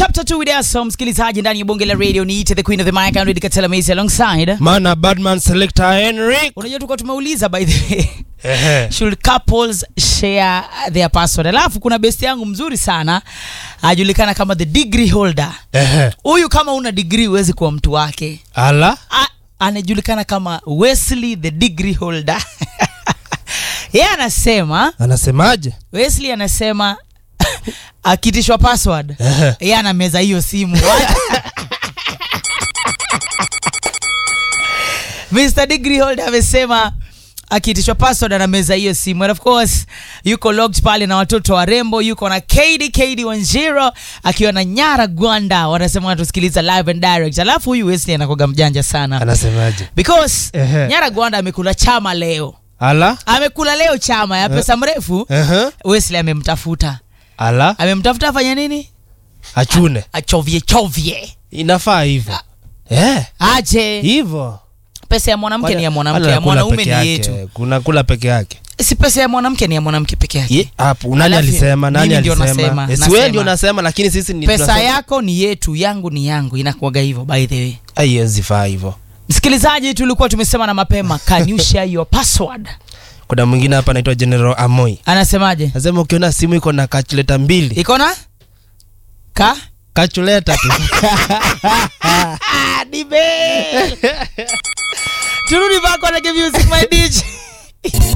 chapter 2 with us so msikilizaji ndani ya bonge la radio niite the queen of the mic and Katela Macy alongside Mana Badman Selector Henrik. unajua tulikuwa tumeuliza by the way Ehe. should couples share their password alafu kuna best yangu mzuri sana ajulikana kama the degree holder Ehe. huyu kama una degree huwezi kuwa mtu wake Ala. A- anajulikana kama Wesley the degree holder yeye anasema Anasemaje? Wesley anasema akitishwa password Ehe. yeye anameza hiyo simu Mr. Degree Holder amesema akiitishwa password anameza hiyo simu and of course yuko logged pale na watoto warembo yuko na KD KD Wanjiro akiwa na Nyara Gwanda wanasema wanatusikiliza live and direct alafu huyu Wesley anakoga mjanja sana Anasemaje? because Ehe. Nyara Gwanda amekula chama leo Ala. amekula leo chama ya pesa mrefu Ehe. Wesley amemtafuta Ala. amemtafuta afanye nini Achune. achovye chovye Inafaa hivyo. Eh. aje Hivyo. pesa ya mwanamke ni ya mwanamke Wala ya kula mwanaume peke ni yake. yetu Kuna kula peke yake. si pesa ya mwanamke ni ya mwanamke peke yake Ye, Hapo nani Alafu, alisema? Nani mimi ndio alisema? nasema, Eh, si wewe nasema. ndio unasema lakini sisi ni pesa tunasema- yako ni yetu yangu ni yangu inakuwaga hivyo by the way Haiwezi faa hivyo. msikilizaji tulikuwa tumesema na mapema can you share your password Kuna mwingine hapa anaitwa General Amoi. anasemaje Anasema ukiona simu iko na calculator mbili, iko na ka calculator tu. Ah, nibe turudi back on the music my DJ